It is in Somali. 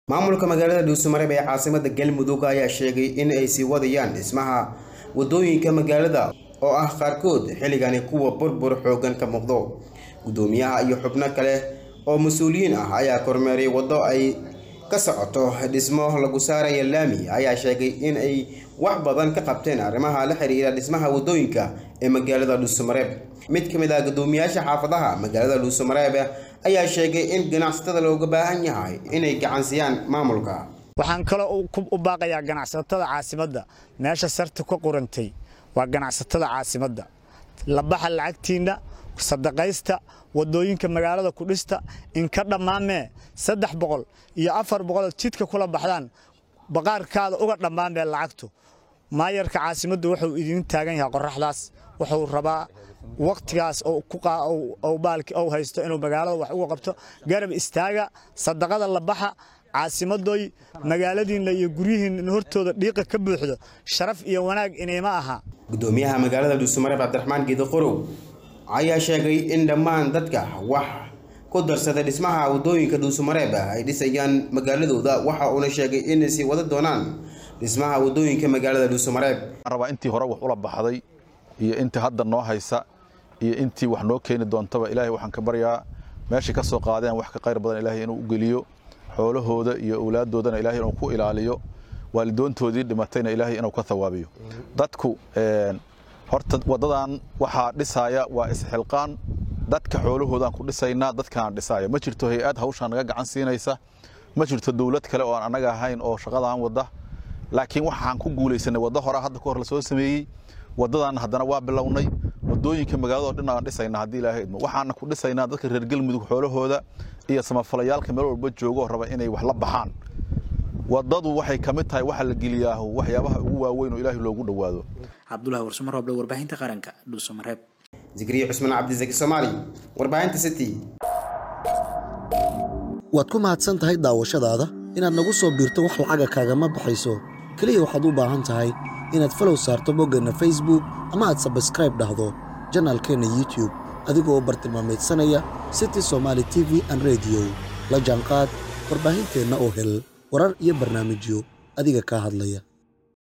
maamulka magaalada dhuusamareeb ee caasimada galmudug ayaa sheegay in ay sii wadayaan dhismaha wadooyinka magaalada oo ah qaarkood xilligani kuwa burbur xoogan ka muuqdo gudoomiyaha iyo xubno kale oo mas-uuliyiin ah ayaa kormeeray waddo ay ka socoto dhismo lagu saaraya laami ayaa sheegay in ay wax badan ka qabteen arrimaha la xiriira dhismaha wadooyinka ee magaalada dhuusamareeb mid ka mid ah gudoomiyaasha xaafadaha magaalada dhuusamareeb ayaa sheegay in ganacsatada looga baahan yahay inay gacansiyaan maamulka waxaan kaloo u baaqayaa ganacsatada caasimadda meesha sarta ka qorantay waa ganacsatada caasimadda labaxa lacagtiinna sadaqaysta wadooyinka magaalada ku dhista inka dhammaamee saddex boqol iyo afar boqol jidka kula baxdaan baqaarkaada uga dhammaamee lacagtu maayarka caasimaddu wuxuu idiin taagan yahay qoraxdaas wuxuu rabaa wakhtigaas baalki ou haysto inuu magaalada wax uga qabto garab istaaga sadaqada labaxa caasimadoy magaaladiinna iyo guryihiinna hortooda dhiiqa ka buuxdo sharaf iyo wanaag inayma aha gudoomiyaha magaalada dhuusamareeb cabdiraxmaan geedi qorow ayaa sheegay in dhammaan dadka wax ku darsada dhismaha wadooyinka dhuusamareeb ay dhisayaan magaaladooda waxa uuna sheegay inay sii wada doonaan dhismaha wadooyinka magaalada dhuusamareeb rabaa intii hore wax ula baxday iyo intii hadda noo haysa iyo intii wax noo keeni doontaba ilaahay waxaan ka baryaa meeshay ka soo qaadeen wax ka qayr badan ilaahay inuu u geliyo xoolahooda iyo awlaaddoodana ilaahay inuu ku ilaaliyo waalidoontoodii dhimatayna ilaahay inuu ka thawaabiyo dadku horta waddadan waxaa dhisaaya waa isxilqaan dadka xoolahoodaan ku dhisaynaa dadkaan dhisaaya ma jirto hay-ad hawshaan naga gacan siinaysa ma jirto dowlad kale oo aan annaga ahayn oo shaqadaan wadda laakiin waxaan ku guulaysanay waddo horaa hadda ka hor lasoo sameeyey waddadan haddana waa bilownay wadooyinka magaalada oo dhan aan dhisaynaa haddii ilaahay idmo waxaana ku dhisaynaa dadka reer galmudug xoolahooda iyo samafalayaalka meel walba joogo raba inay wax la baxaan waddadu waxay ka mid tahay waxa la geliyaahu waxyaabaha ugu waaweyn oo ilaahay loogu dhowaado cabdulahi warsamo rooble warbaahinta qaranka dhuusamareeb zikriye cusmaan cabdisaki soomaali warbaahinta city waad ku mahadsan tahay daawashadaada inaad nagu soo biirto wax lacaga kaagama baxayso keliya waxaad u baahan tahay inaad falow saarto boggeenna facebook ama aad sabskraib dhahdo janaalkeenna youtube adigoo bartilmaamaydsanaya city somaali t v an rediyo la jaanqaad warbaahinteenna oo hel warar iyo barnaamijyo adiga kaa hadlaya